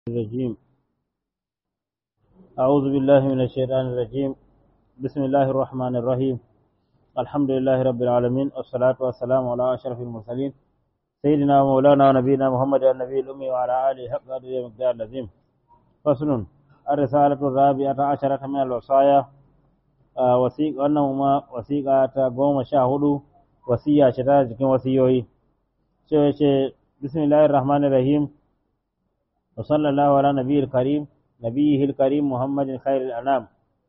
الرجيم أعوذ بالله من الشيطان الرجيم بسم الله الرحمن الرحيم الحمد لله رب العالمين والصلاة والسلام على أشرف المرسلين سيدنا ومولانا ونبينا محمد النبي الأمي وعلى آله حق قدر مقدار العظيم فصل الرسالة الرابعة عشرة من الوصايا وثيق أنهما وثيقة قوم شاهدوا وصية شتاة جكين وصيوي بسم الله الرحمن الرحيم وصلى الله على نبي الكريم نبيه الكريم محمد خير الأنام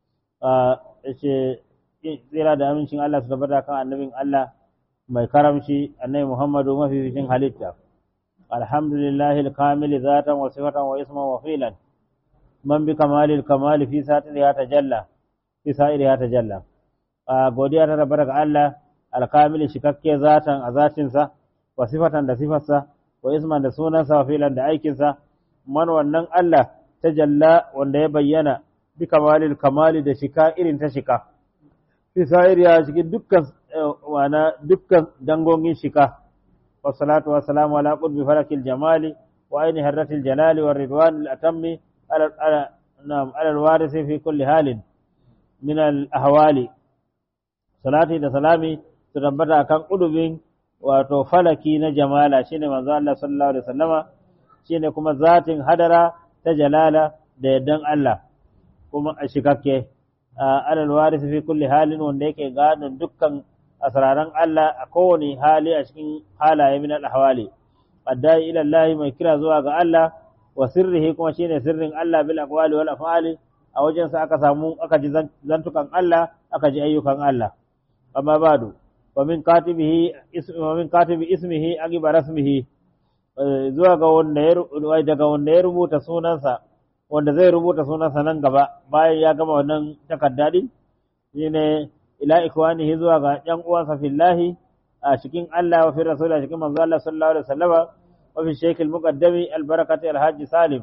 tsira da amincin Allah su tabbata kan annabin Allah mai karamci annabi Muhammadu mafificin halitta alhamdulillahi alkamil zatan wa sifatan wa isman wa filan man bi kamalil kamali fi satiriya tajalla fi sa'iriya tajalla godiya ta tabbata ga Allah alkamil shikakke zatan a zatinsa wa sifatan da sifarsa wa isman da sunansa wa filan da aikinsa man wannan Allah ta jalla wanda ya bayyana bi kamalil kamali da shika irin ta shika fi sa'iriya cikin dukkan wana dukkan dangogin shika wa salatu wa salamu ala qurbi farakil jamali wa aini harratil jalali wa ridwan al atammi ala ala na'am ala al waris fi kulli halin min al ahwali salati da salami su tabbata kan qudubin wato falaki na jamala shine manzo Allah sallallahu alaihi wasallama shine kuma zatin hadara ta jalala da yaddan Allah kuma a shikakke alal waris fi kulli halin wanda yake gadon dukkan asraran Allah a kowane hali a cikin halaye min al-ahwali addai ila Allah mai kira zuwa ga Allah wa sirrihi kuma shine sirrin Allah bil aqwali wal af'ali a wajen sa aka samu aka ji zantukan Allah aka ji ayyukan Allah amma badu wa min katibihi wa min katibi ismihi agiba rasmihi zuwa ga wanda ya daga wanda ya rubuta sunansa wanda zai rubuta sunansa nan gaba bayan ya gama wannan takarda din shine ila ikwanihi zuwa ga yan uwansa fillahi a cikin Allah wa fi rasul a cikin manzo Allah sallallahu alaihi wasallam wa fi shaykh al-muqaddami al-barakati al-hajj salim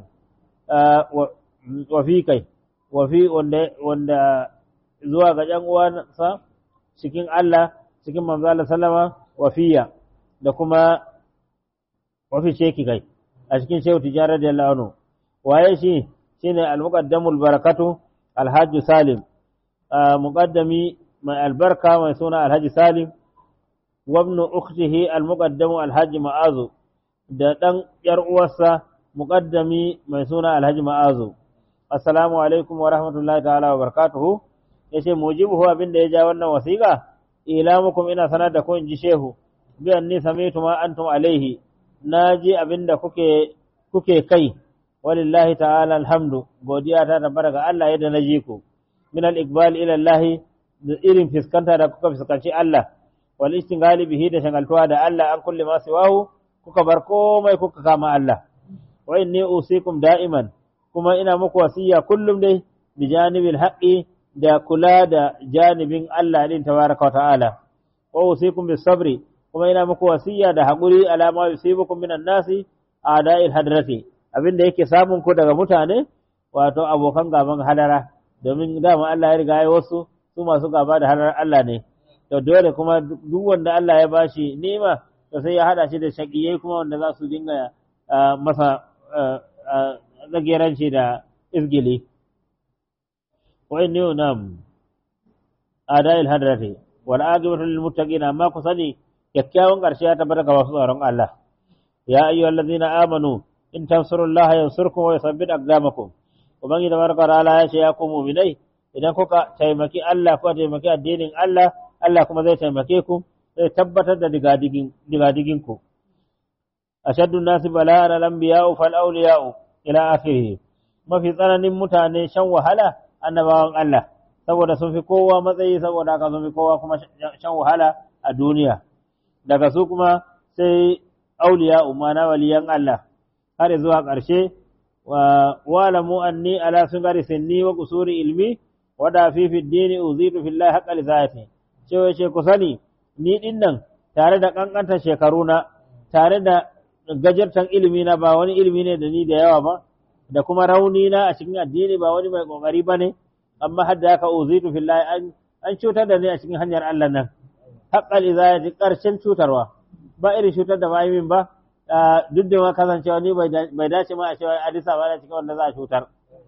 wa fi kai wa fi wanda wanda zuwa ga yan uwansa cikin Allah cikin manzo Allah sallama wa fiya da kuma wafi sheki kai a cikin shehu tijarar da la'anu waye shi shine al-muqaddamul barakatu alhaji salim muqaddami mai albarka mai suna alhaji salim wa ibn ukhtihi al-muqaddamu alhaji ma'azu da dan yar uwarsa muqaddami mai suna alhaji ma'azu assalamu alaikum wa rahmatullahi ta'ala wa barakatuhu yace mujibuhu abinda ya ja wannan wasiqa ilamukum ina sanar da ku in ji shehu bi anni samitu ma antum alaihi na ji abin da kuke, kuke kai, walillahi ta'ala alhamdu, godiya ta tabbata ga Allah yadda na ji ku, min al-iqbal ila Allah da irin fiskanta da kuka fuskanci Allah, wal istingali bihi da shagaltuwa da Allah an kulle masu wahu, kuka bar komai kuka kama Allah. Wa inni usikum da'iman, kuma ina muku wasiya kullum dai bi janibil haqqi da kula da janibin Allah din tabaraka wa ta'ala. Wa usikum bis sabri kuma ina muku wasiya da haƙuri alama yusibukum minan nasi a'da'il hadrati abinda yake samun ku daga mutane wato abokan gaban hadara domin dama Allah ya riga ya wasu su masu gaba da hadarar Allah ne to dole kuma duk wanda Allah ya bashi nima to sai ya hada shi da shaqiyai kuma wanda za su dinga masa zageranci da izgili wa inni nam a'da'il hadrati wal aqibatu lil muttaqin amma ku sani kyakkyawan ƙarshe ya tabbata ga masu tsaron Allah ya ayyuhal ladzina amanu in tansurullaha yansurkum wa yuthabbit aqdamakum ubangi da barka ala ya ce ya ku mu'minai idan kuka taimaki Allah ko taimaki addinin Allah Allah kuma zai taimake ku zai tabbatar da digadigin digadigin ku ashaddu nasi bala'an al-anbiya'u fal awliya'u ila akhirih mafi tsananin mutane shan wahala annabawan Allah saboda sun fi kowa matsayi saboda haka sun fi kowa kuma shan wahala a duniya daga su kuma sai auliya umana waliyan Allah har zuwa ƙarshe wa walamu anni ala sungari sinni wa kusuri ilmi wa da fi fi dini uzitu fillahi haqqa lizati cewa ce ku sani ni din nan tare da kankanta shekaruna tare da gajartan ilimi na ba wani ilimi ne da ni da yawa ba da kuma rauni na a cikin addini ba wani mai kokari bane amma hadda haka uzitu fillahi an an cutar da ni a cikin hanyar Allah nan haƙƙal izayati ƙarshen cutarwa ba irin cutar da ba min ba duk da ma kasancewa ni bai dace ma a cewa Addisa ba da cikin wanda za a cutar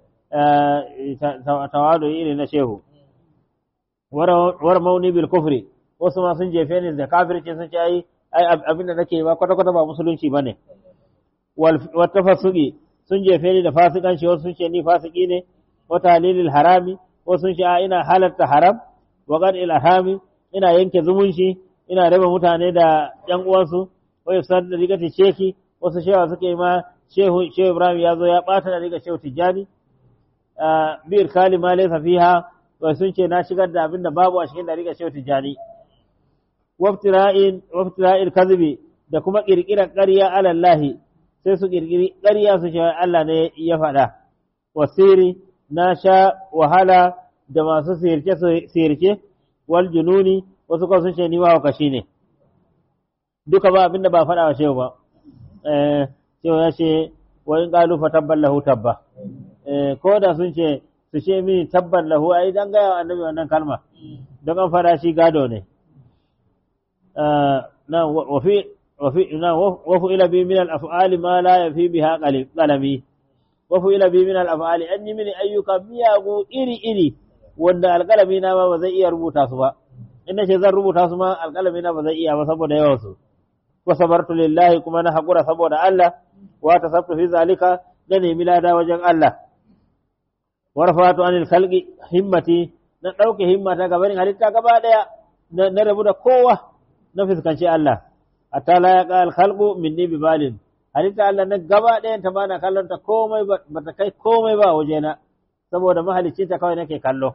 tawadu iri na shehu war mauni bil kufri wasu ma sun jefe ni da kafirci sun ce ai abinda nake ba kwata kwata ba musulunci bane wal tafassuqi sun jefe ni da fasikanci wasu sun ce ni fasiki ne wa talilil harami wasu sun ce ina halarta haram wa qad il harami ina yanke zumunci ina raba mutane da yan uwansu wa yusar da rigati sheki wasu shewa suke ma shehu shehu Ibrahim ya zo ya bata da riga shehu Tijjani bir kalima laysa fiha wa sun ce na shigar da abin da babu a cikin da riga shehu Tijjani waftira'in waftira'il kadhibi da kuma kirkirar ƙarya ala Allah sai su kirkiri ƙarya su ce Allah ne ya faɗa wasiri na sha wahala da masu sirce sirce wal jununi wasu kuma sun ce ni ma kashi ne duka ba abinda ba faɗa wa shehu ba eh shehu ya ce wa in qalu fa tabban lahu tabba eh ko da sun ce su ce mini tabban lahu ai dan ga annabi wannan kalma don an fara shi gado ne na wa fi wa fi na wa fu ila bi min al af'ali ma la yafi biha qalami wa fu ila bi min al af'ali an yi mini ayyuka miyagu iri iri wanda alƙalami na ma ba zai iya rubuta su ba in ce zan rubuta su ma alƙalami na ba zai iya ba saboda yawan su wa sabartu lillahi kuma na haƙura saboda Allah wa tasabtu fi zalika da nemi lada wajen Allah wa rafatu anil khalqi himmati na ɗauke himmata ga barin halitta gaba ɗaya na rabu da kowa na fuskanci Allah hatta la yaqa al khalqu minni bi balin halitta Allah na gaba ɗayan ta bana kallon ta komai ba ta kai komai ba wajena saboda mahalicci ta kawai nake kallo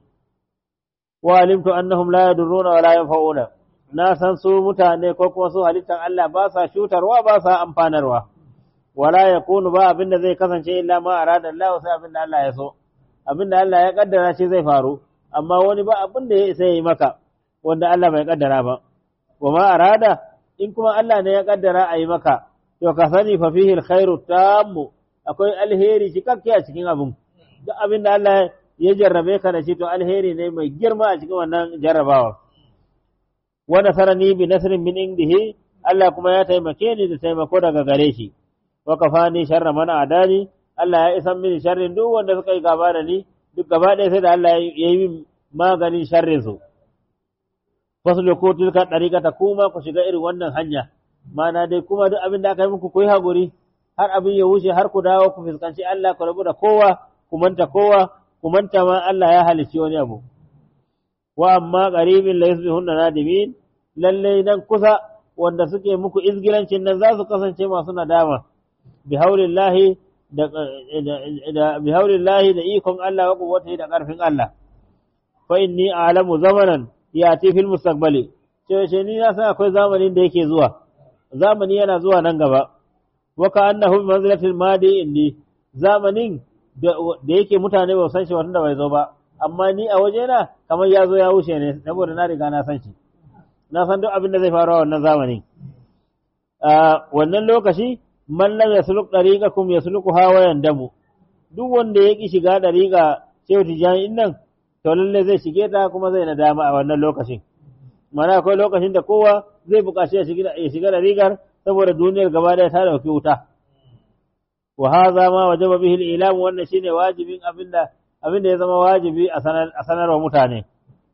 wa alimtu annahum la yadurruna wa la yanfa'una na san su mutane ko kuma su halittar Allah ba sa shutarwa ba sa amfanarwa wala yakunu ba abinda zai kasance illa ma arada Allah sai abinda Allah ya so abinda Allah ya kaddara shi zai faru amma wani ba abinda ya isa yi maka wanda Allah bai kaddara ba wa ma arada in kuma Allah ne ya kaddara a yi maka to ka sani fa fihi alkhairu tammu akwai alheri cikakke a cikin abin duk abinda Allah ya jarrabe ka da shi to alheri ne mai girma a cikin wannan jarrabawa wa nasarani bi nasrin min indihi Allah kuma ya taimake ni da taimako daga gare shi wa kafani sharra man adani Allah ya isan mini sharrin duk wanda suka yi gaba da ni duk gaba ɗaya sai da Allah ya yi min maganin sharrin su fasluku tilka dariqata kuma ku shiga irin wannan hanya mana dai kuma duk abin da aka yi muku ku yi haƙuri har abin ya wuce har ku dawo ku fuskanci Allah ku rabu da kowa ku manta kowa ku manta ma Allah ya halicci wani abu wa amma qaribin la yusbihunna nadimin lalle nan kusa wanda suke muku izgilancin nan za su kasance masu nadama bi haulillahi da da bi haulillahi da ikon Allah wa quwwatihi da karfin Allah fa inni a'lamu zamanan yati fil mustaqbali ce ce ni na san akwai zamanin da yake zuwa zamani yana zuwa nan gaba wa ka annahu bi manzilatil madi inni zamanin da yake mutane ba san shi wanda bai zo ba amma ni a waje na kamar ya zo ya wuce ne saboda na riga na san shi na san duk abin da zai faru a wannan zamanin a wannan lokaci man lam yasluk dariqakum yasluku hawa yandamu duk wanda ya ki shiga dariqa sai tijani nan to lalle zai shige ta kuma zai nadama a wannan lokacin mana akwai lokacin da kowa zai buƙaci ya shiga dariqar saboda duniyar gaba ɗaya ta dauki wuta wa hadha ma wajaba bihi al-ilam wannan shine wajibin abinda abinda ya zama wajibi a sanar a sanarwa mutane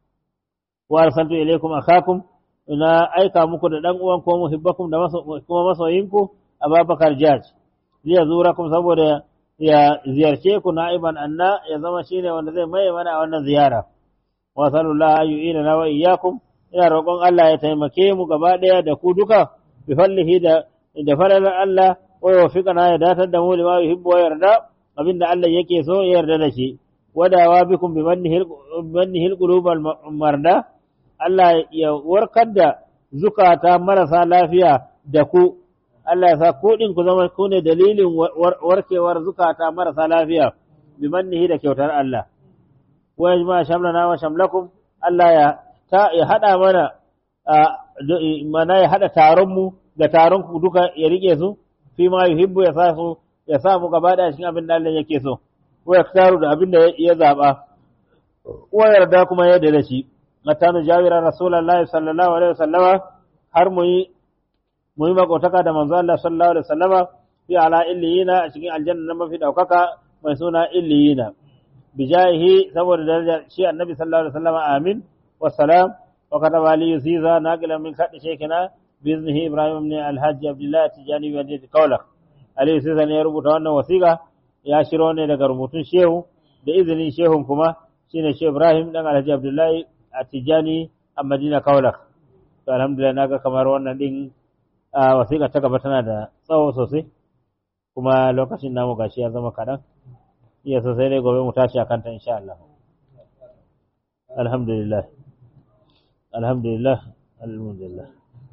wa arsaltu ilaykum akhakum ina aika muku da dan uwan ko muhibbakum da kuma masoyinku Abubakar Jaj zai zurakum saboda ya ziyarce ku na'iban anna ya zama shine wanda zai maye mana a wannan ziyara wa sallallahu ayyuina na wa iyyakum ina roƙon Allah ya taimake mu gaba ɗaya da ku duka bi fallihi da da falalar Allah wa yuwaffiqana ya datar da mu lima yuhibbu wa yarda abinda Allah yake so ya yarda da shi wadawa bikum bi mannihi alqulubal marda Allah ya warkar da zukata marasa lafiya da ku Allah ya sa ku din ku zama ku ne dalilin warkewar zukata marasa lafiya bi mannihi da kyautar Allah wa yajma shamlana wa shamlakum Allah ya ta ya hada mana mana ya hada taron mu da taron ku duka ya rike su fi ma yuhibbu ya sa su ya sa mu gaba da cikin abin da Allah yake so ko ya taru da abin da ya zaba ko yarda kuma ya da shi mata nu jawira rasulullahi sallallahu alaihi wasallama har mu yi mu yi makotaka da manzo Allah sallallahu alaihi wasallama fi ala illiyina a cikin aljanna na mafi daukaka mai suna illiyina bijahihi saboda darajar shi annabi sallallahu alaihi wasallama amin wassalam wa kataba li yusiza naqilan min kadi shekina biznihi ibrahim ibn alhaji abdullah tijani wa jid kaula ali yusiza ne ya rubuta wannan wasiqa ya shiro ne daga rubutun shehu da izinin shehun kuma shine shehu ibrahim dan alhaji abdullahi a tijani a madina kaula to alhamdulillah naga kamar wannan din wasiƙa ta gaba tana da tsawo sosai kuma lokacin namu gashi ya zama kaɗan iya sosai dai gobe mu tashi a kanta insha Allah alhamdulillah alhamdulillah alhamdulillah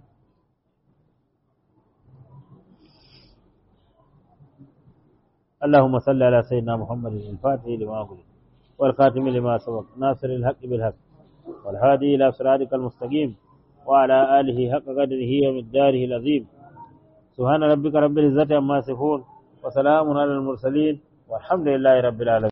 اللهم صل على سيدنا محمد الفاتح لما أغلق والخاتم لما سبق ناصر الحق بالحق والهادي إلى صراطك المستقيم وعلى آله حق قدره ومقداره العظيم سبحان ربك رب العزة عما يصفون وسلام على المرسلين والحمد لله رب العالمين